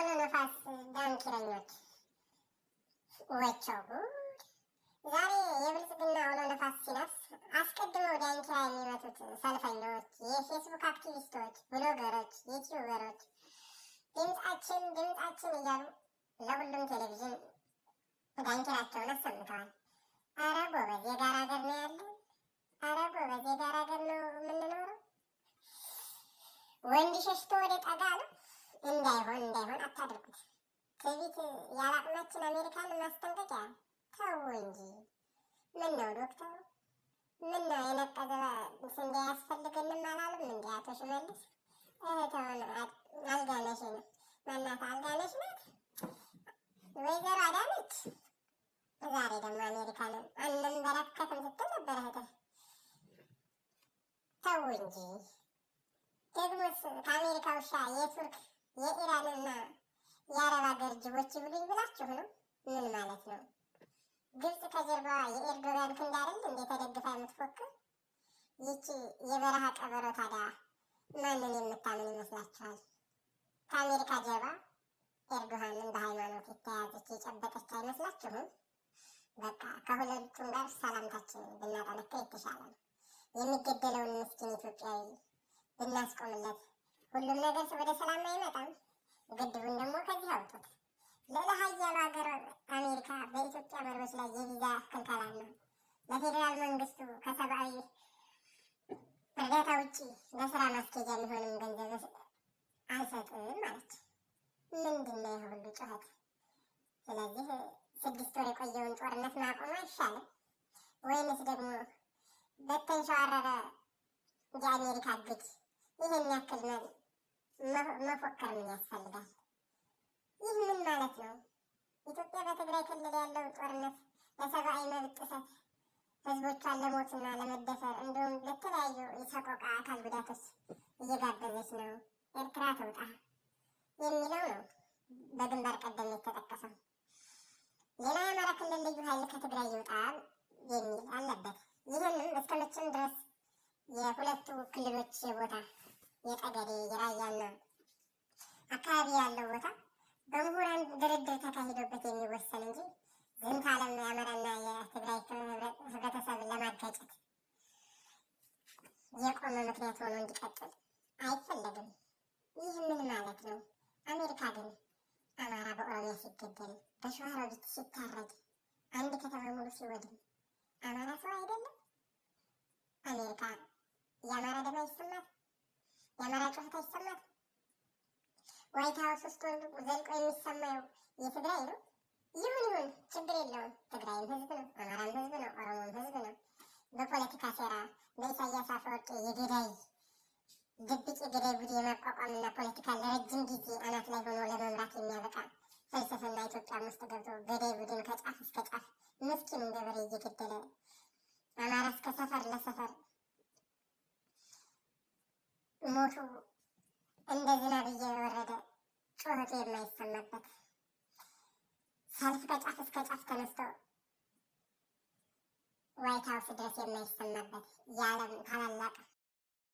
አውሎ ነፋስ ዳንኪረኞች ወቸው ጉድ! ዛሬ የብልጽግና አውሎ ነፋስ ሲነፍስ አስቀድመው ዳንኪራ የሚመቱት ሰልፈኞች፣ የፌስቡክ አክቲቪስቶች፣ ብሎገሮች፣ ዩቲዩበሮች ድምጻችን ድምጻችን እያሉ ለሁሉም ቴሌቪዥን ዳንኪራቸውን አሰምተዋል። አረ ጎበዝ የጋራ ሀገር ነው ያለን። አረ ጎበዝ የጋራ ሀገር ነው የምንኖረው። ወንድ ሸሽቶ ወደ ጠጋ ነው። እንዳይሆን እንዳይሆን አታድርጉት። ትዕቢት ያላቅማችን አሜሪካን ማስጠንቀቂያ ተው እንጂ። ምን ነው ዶክተሩ? ምን ነው የነቀዘ ስንዴ ያስፈልገንም አላሉም እንዲ አቶ ሽመልስ? እህተውን አልጋነሽ ነው ማናት አልጋነሽ ናት ወይዘሮ አዳነች። ዛሬ ደግሞ አሜሪካንን አንንበረከክም ስትል ነበር እህትህ። ተው እንጂ ደግሞስ ከአሜሪካ ውሻ የቱርክ የኢራንና የአረብ ሀገር ጅቦች ይብሉኝ ብላችሁ ነው? ምን ማለት ነው? ግብጽ ከጀርባዋ የኤርዶጋን ክንድ አይደል እንዴ ተደግፋ የምትፎክር? ይቺ የበረሃ ቀበሮ ታዲያ ማንን የምታምን ይመስላችኋል? ከአሜሪካ ጀርባ ኤርዶሃንን በሃይማኖት የተያዘች የጨበጠች አይመስላችሁም? በቃ ከሁለቱም ጋር ሰላምታችንን ብናጠነክር የተሻለ ነው። የሚገደለውን ምስኪን ኢትዮጵያዊ ብናስቆምለት ሁሉም ነገር ወደ ሰላም አይመጣም። ግድቡን ደግሞ ከዚህ አውጡት። ልዕለ ኃያሉ ሀገር አሜሪካ በኢትዮጵያ መሪዎች ላይ የቪዛ ክልከላና ለፌዴራል መንግስቱ ከሰብአዊ እርዳታ ውጭ ለስራ ማስኬጃ የሚሆንም ገንዘብ አልሰጥም አለች። ምንድን ነው ይህ ሁሉ ጩኸት? ስለዚህ ስድስት ወር የቆየውን ጦርነት ማቆም አይሻልም? ወይንስ ደግሞ በተንሸዋረረ የአሜሪካ ግድ ይህን ያክል መፎከር ምን ያስፈልጋል? ይህ ምን ማለት ነው? ኢትዮጵያ በትግራይ ክልል ያለው ጦርነት ለሰብአዊ መብት ጥሰት፣ ህዝቦቿን ለሞትና ለመደፈር እንዲሁም ለተለያዩ የሰቆቃ አካል ጉዳቶች እየጋበዘች ነው። ኤርትራ ትውጣ የሚለው ነው በግንባር ቀደም የተጠቀሰው። ሌላ የአማራ ክልል ልዩ ኃይል ከትግራይ ይውጣ የሚል አለበት። ይህንም እስከ መቼም ድረስ የሁለቱ ክልሎች የቦታ የጠገዴ የራያና አካባቢ ያለው ቦታ በምሁራን ድርድር ተካሂዶበት የሚወሰን እንጂ ዝንተ ዓለም የአማራና የትግራይ ህብረተሰብን ለማጋጨት የቆመ ምክንያት ሆኖ እንዲቀጥል አይፈለግም። ይህ ምን ማለት ነው? አሜሪካ ግን አማራ በኦሮሚያ ሲገደል፣ በሸዋሮቢት ሲታረድ፣ አንድ ከተማ ሙሉ ሲወድም አማራ ሰው አይደለም? አሜሪካ የአማራ ደም አይሰማት? የአማራ ጩኸት አይሰማት? ዋይት ሀውስ ውስጥ ወንዱ ዘልቆ የሚሰማው የትግራይ ነው። ይሁን ይሁን፣ ችግር የለውም። ትግራይም ህዝብ ነው፣ አማራም ህዝብ ነው፣ ኦሮሞም ህዝብ ነው። በፖለቲካ ሴራ በኢሳያስ አፈወርቂ የገዳይ ድብቅ የገዳይ ቡድን የማቋቋምና ፖለቲካ ለረጅም ጊዜ አናት ላይ ሆኖ ለመምራት የሚያበቃ ፍልስፍና ኢትዮጵያም ውስጥ ገብቶ ገዳይ ቡድን ከጫፍ እስከ ጫፍ ምስኪኑን ገበሬ እየገደለ አማራ እስከ ሰፈር ለሰፈር ሞቱ እንደ ዝናብ እየወረደ ጩኸቱ የማይሰማበት ሰልፍ ከጫፍ እስከ ጫፍ ተነስቶ ዋይት ሀውስ ድረስ የማይሰማበት የዓለም ታላላቅ